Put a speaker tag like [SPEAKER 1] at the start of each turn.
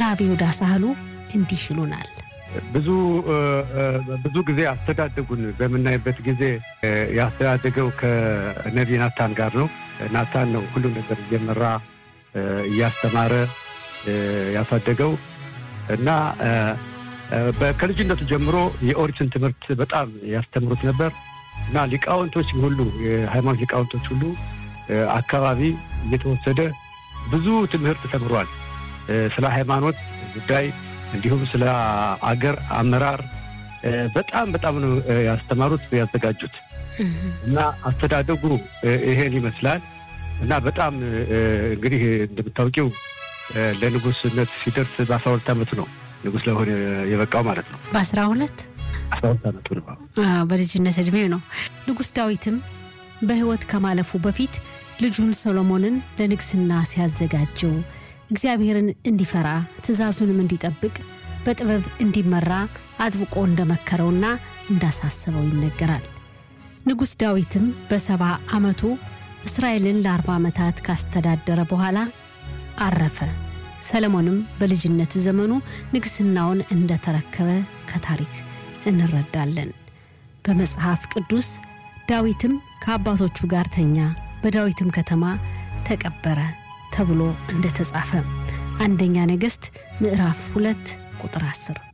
[SPEAKER 1] ራብ ይሁዳ ሳህሉ እንዲህ ይሉናል።
[SPEAKER 2] ብዙ ብዙ ጊዜ አስተዳደጉን በምናይበት ጊዜ ያስተዳደገው ከነቢ ናታን ጋር ነው። ናታን ነው ሁሉም ነገር እየመራ እያስተማረ ያሳደገው እና ከልጅነቱ ጀምሮ የኦሪትን ትምህርት በጣም ያስተምሩት ነበር እና ሊቃውንቶች ሁሉ የሃይማኖት ሊቃውንቶች ሁሉ አካባቢ እየተወሰደ ብዙ ትምህርት ተምሯል። ስለ ሃይማኖት ጉዳይ እንዲሁም ስለ አገር አመራር በጣም በጣም ነው ያስተማሩት ያዘጋጁት እና አስተዳደጉ ይሄን ይመስላል እና በጣም እንግዲህ እንደምታውቂው ለንጉስነት ሲደርስ በአስራ ሁለት ዓመቱ ነው ንጉስ ለሆነ የበቃው ማለት ነው።
[SPEAKER 1] በአስራ ሁለት
[SPEAKER 2] አስራ ሁለት ዓመቱ ነው።
[SPEAKER 1] በልጅነት እድሜው ነው። ንጉስ ዳዊትም በሕይወት ከማለፉ በፊት ልጁን ሰሎሞንን ለንግስና ሲያዘጋጀው እግዚአብሔርን እንዲፈራ ትእዛዙንም እንዲጠብቅ በጥበብ እንዲመራ አጥብቆ እንደመከረውና እንዳሳሰበው ይነገራል። ንጉሥ ዳዊትም በሰባ ዓመቱ እስራኤልን ለአርባ ዓመታት ካስተዳደረ በኋላ አረፈ። ሰለሞንም በልጅነት ዘመኑ ንግሥናውን እንደተረከበ ከታሪክ እንረዳለን። በመጽሐፍ ቅዱስ ዳዊትም ከአባቶቹ ጋር ተኛ፣ በዳዊትም ከተማ ተቀበረ ተብሎ እንደተጻፈ አንደኛ ነገሥት ምዕራፍ ሁለት ቁጥር አስር